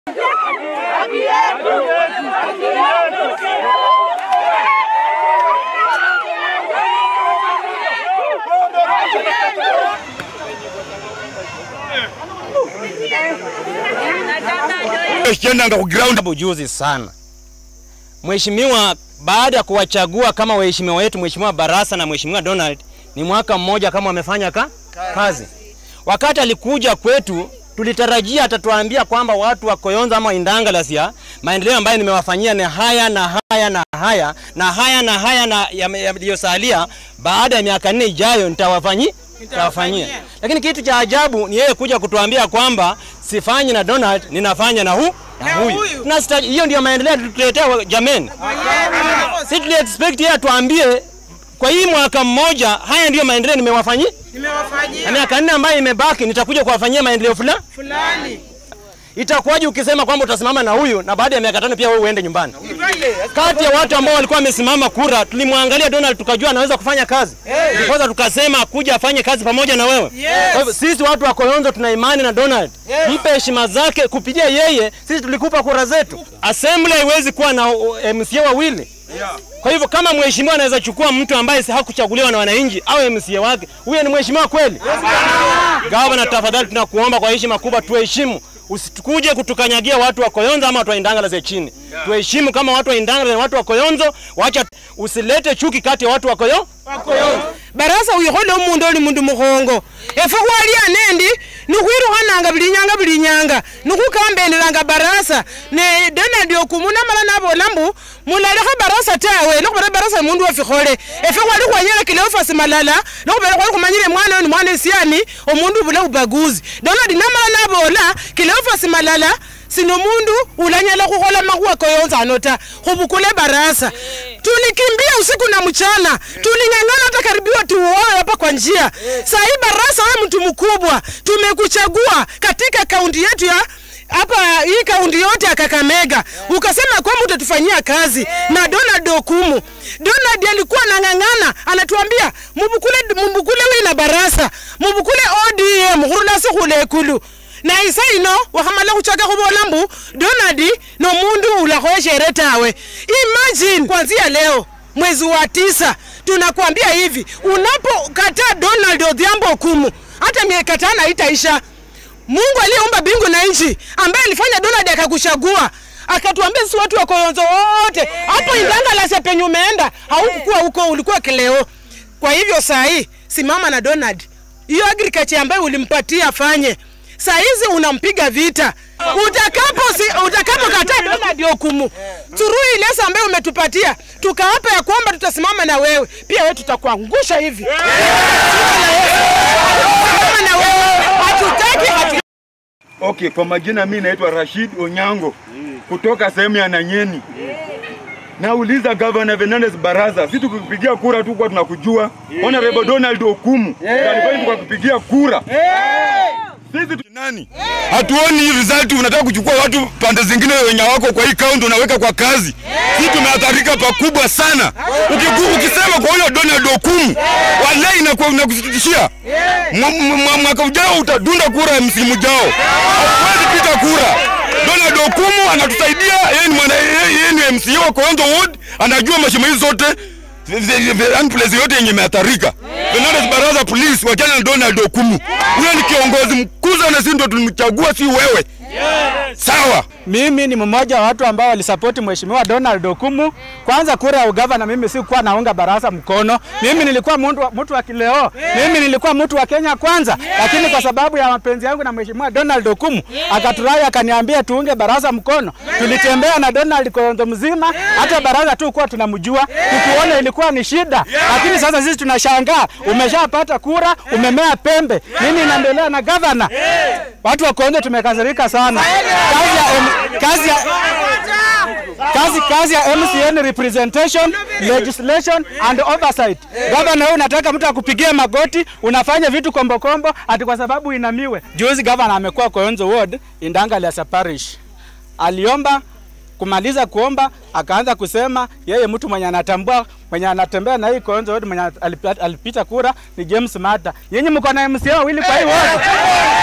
Kiendanga ku ground Hapo juzi sana Mheshimiwa, baada ya kuwachagua kama waheshimiwa wetu, Mheshimiwa Barasa na Mheshimiwa Donald, ni mwaka mmoja kama wamefanya ka, kazi. Wakati alikuja kwetu tulitarajia atatuambia kwamba watu wa Koyonza ama Indangalasia maendeleo ambayo nimewafanyia ni haya na haya na haya na haya na haya na yaliyosalia, baada ya miaka nne ijayo nitawafanyi nitawafanyia. Lakini kitu cha ajabu ni yeye kuja kutuambia kwamba sifanyi na Donald, ninafanya na hu na huyu. Tunasita- Hiyo ndio maendeleo tutuletea wa- jameni. Si tuli expect yeye atuambie kwa hii mwaka mmoja haya ndiyo maendeleo nimewafanyia na Nimewafanyia miaka nne ambayo imebaki nitakuja kuwafanyia maendeleo fulani. fulani. Itakuwaje ukisema kwamba utasimama na huyu na baada ya miaka tano pia wewe uende nyumbani? Kati ya watu ambao walikuwa wamesimama kura, tulimwangalia Donald tukajua anaweza kufanya kazi. Ndiposa tukasema kuja afanye kazi pamoja na wewe. Kwa hivyo sisi watu wa Koyonzo tuna imani na Donald. Mpe heshima zake kupitia yeye, sisi tulikupa kura zetu. Assembly haiwezi kuwa na uh, MCA wawili. Kwa hivyo kama mheshimiwa anaweza chukua mtu ambaye si hakuchaguliwa na wananchi au MCA wake, huyo ni mheshimiwa kweli? Gavana, tafadhali tunakuomba kwa heshima kubwa tuheshimu. Usikuje kutukanyagia watu wa Koyonzo ama watu wa Indangala za chini. Tuheshimu kama watu wa Indangala na watu wa Koyonzo, wacha usilete chuki kati ya watu wa Koyonzo. barasa wikhole omundu oli mundu mukhongo efe khwalya nendi nikhwirukhananga buli nyanga buli nyanga nikhukambelelanga barasa ne donald okumu namala nabola mbu mulalekha barasa tawe lokhubera barasa mundu wafikhole efe khwali khwanyela kileofasi malala lokhubera khwali khumanyile mwana oyo ni mwana esiani omundu bula ubaguzi donald namala nabola kileofasi malala sino mundu ulanyala khukhola makhuwa koyonza ano ta khubukule barasa tulikimbia usiku na mchana tuling'ang'ana hata karibiwa tuuoe hapa kwa njia sahii barasa we mtu mkubwa tumekuchagua katika kaunti yetu ya hapa hii kaunti yote ya Kakamega ukasema kwamba utatufanyia kazi na Donald Okumu. Donald alikuwa anang'ang'ana, anatuambia mubukule mubukule wina barasa mubukule ODM khurulasi khule ekulu na isa ino wakhamala khuchaka khubola mbu Donald nomundu ulakhoeshere tawe. Imagine kuanzia leo mwezi wa tisa tunakwambia hivi, unapokataa Donald Odhiambo Okumu hata miaka tano haitaisha. Mungu aliyeumba mbingu na nchi ambaye alifanya Donald akakuchagua akatuambia sisi watu wa Koyonzo wote hapo Indangala penye umeenda haukukuwa huko, ulikuwa kileo. Kwa hivyo saa hii simama na Donald, hiyo agriculture ambayo ulimpatia afanye saa hizi unampiga vita utakapo si, utakapokataa Donald Okumu through ile lesa ambayo umetupatia tukaapa ya kwamba tutasimama na wewe pia wewe tutakuangusha hivi Tutasimama na wewe hatutaki hatu Okay, kwa majina mi naitwa Rashid Onyango kutoka sehemu ya Nanyeni. Nauliza Governor Fernandez Baraza, si tukipigia kura tu kwa tunakujua. Honorable Donald Okumu alifanya tukakupigia kura. Sisi tu- nani? Hatuoni hii result, unataka kuchukua watu pande zingine wenye wako kwa hii kaunti unaweka kwa kazi. Sisi tumeathirika pakubwa sana. Ukiku, ukisema kwa huyo Donald Okumu, wallahi inakuwa inakusitishia. Mwa- mwa- Mwaka ujao utadunda kura msimu ujao. Hauwezi pita kura. Donald Okumu anatusaidia, yeye ni mwana yeye yeye ni MCA wa Koyonzo Ward, anajua mashimo hizi zote yaani place yote yenye imeathirika. Fernandez Baraza Police wachana na Donald Okumu. Huyo ni kiongozi mkuu sana, sisi ndio tulimchagua, si wewe. Sawa. Mimi ni mmoja wa watu ambao walisapoti mheshimiwa Donald Okumu. Kwanza kura ya ugavana, mimi sikuwa naunga Barasa mkono. Mimi nilikuwa mtu wa, mtu wa kileo, mimi nilikuwa mtu wa Kenya kwanza, lakini kwa sababu ya mapenzi yangu na mheshimiwa Donald Okumu akaturai akaniambia tuunge Barasa mkono. Tulitembea na Donald Koyonzo mzima, hata Barasa tu kuwa tunamjua, tukiona ilikuwa ni shida, lakini sasa sisi tunashangaa, umeshapata kura, umemea pembe, nini inaendelea na gavana? Watu wa Koyonzo tumekasirika sana. Kazi ya, M- kazi ya, kazi, kazi ya MCN representation, legislation and oversight. Gavana wewe unataka mtu akupigie magoti, unafanya vitu kombo kombo ati kwa sababu inamiwe. Juzi gavana amekuwa Koyonzo ward Indangala parish. Aliomba kumaliza kuomba akaanza kusema yeye mtu mwenye anatambua mwenye anatembea na hii Koyonzo ward mwenye alipita, alipita kura ni James Mata. Yenye mko na MCA wawili kwa hii ward.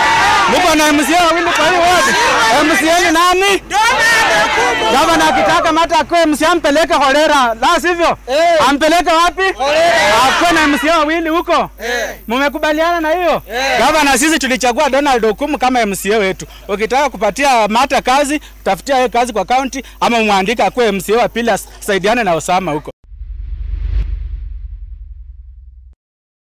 Niko na MCA wawili kwa hiyo wote. MCA ni nani? Gavana akitaka mata akwe MCA ampeleke Holera, la sivyo ampeleke wapi? Akwe na MCA wawili huko. Mumekubaliana na hiyo? Gavana, sisi tulichagua Donald Okumu kama MCA wetu. Ukitaka kupatia mata kazi, tafutia yeye kazi kwa county ama mwandike akwe MCA wa pili, asaidiane na Osama huko.